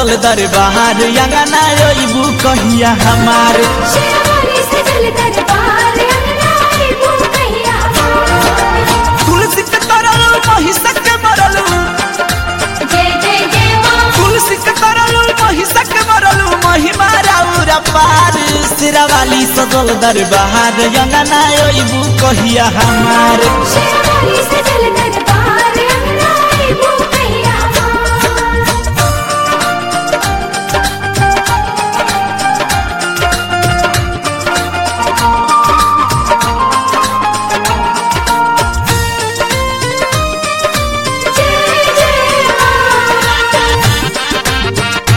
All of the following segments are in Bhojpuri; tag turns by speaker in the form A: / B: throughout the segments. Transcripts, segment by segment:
A: सजल दरबार अंगना अइबू कहिया हमार
B: शेरवाली सजल दरबार अंगना आइबू कहिया
A: तुलसी के तरल महिषक के मरल
B: जय जय जय माँ
A: तुलसी के तरल महिषक के मरल महिमा राउर पार सिरावाली सजल दरबार अंगना अइबू कहिया हमार
B: शेरवाली सजल दरबार अंगना आइबू कहिया जय जय माँ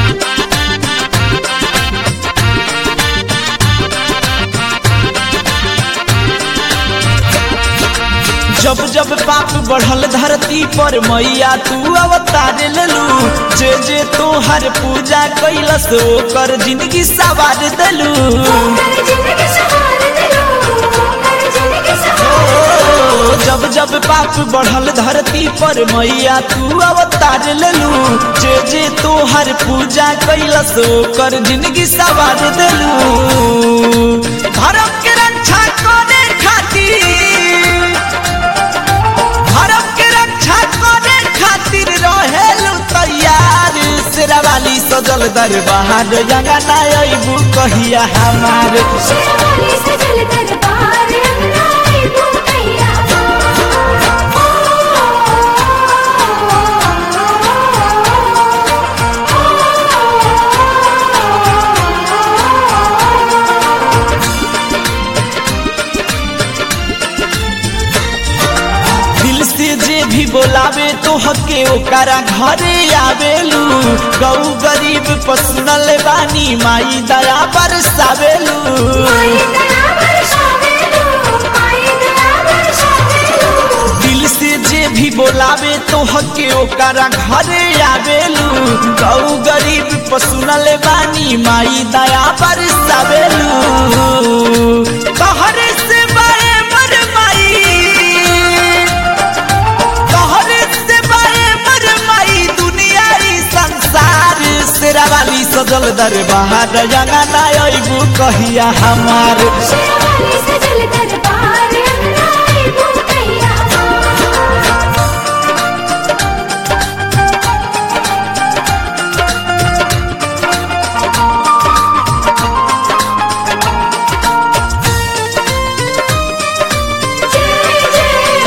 A: जब जब पाप बढ़ल धरती पर मैया तू अवतार लेलू जे जे तोहर पूजा कैलस ओकर जिंदगी सवार देलू
B: कर जिंदगी सवार दिलो कर जिंदगी सवार
A: ओ, जब जब पाप बढ़ल धरती पर मैया तू अवतार लेलू जे जे तोहर पूजा कैलस ओकर जिंदगी सवार देलू धर्म के रक्षा करे खातिर धर्म के रक्षा करे खातिर रहेलू तैयार शेरावाली सजल दरबार अंगना अइबू कहिया हमार
B: शेरवाली सजल दरबार अंगना आइबू कहिया
A: दिल से जे भी बोलावे तो हके ओकरा घरे आवेलू गौ गरीब पसुनल बानी माई दया बरसावेलू
B: माई दया बरसावेलू माई दया बरसावेलू
A: दिल से जे भी बोलावे तो हके ओकरा घरे आवेलू गौ गरीब पसुनल बानी माई दया बरसावेलू कहरे से बाए मर माई कहरे से बाए मर माई दुनिया ई संसार शेरावाली सजल दरबार अंगना अइबू कहिया हमार
B: शेरवाली सजल दरबार अंगना आइबू कहिया जय जय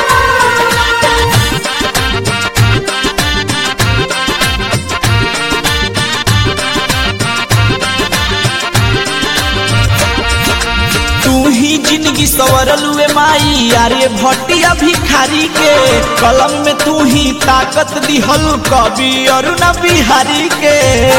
B: माँ
A: तू ही जिंदगी सवरलू ए माई यारे भटिया भिखारी के कलम में तू ही ताकत दिहल कवि अरुण बिहारी के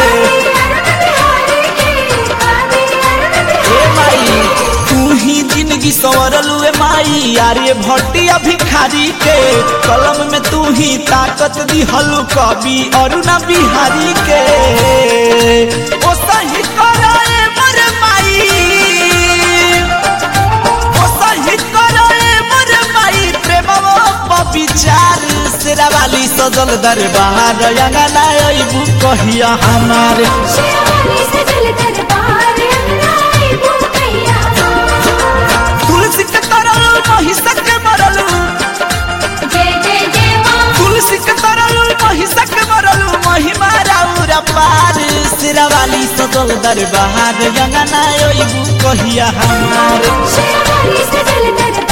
A: ए माई तू ही जिंदगी सवरलू ए माई यारे भटिया भिखारी के कलम में तू ही ताकत दिहल कवि अरुण बिहारी के ओ सही कराए मर माई ओ सही कराए मर माई प्रेमवा विचार शेरावाली सजल दरबार अंगना अइबू कहिया हमार
B: शेरवाली सजल दरबार अंगना आइबू कहिया
A: तुलसी के तरल महिषक के मरल
B: जय जय जय माँ
A: तुलसी के तरल महिषक के मरल महिमा राउर पार शेरावाली सजल दरबार अंगना अइबू कहिया हमार
B: शेरवाली सजल दरबार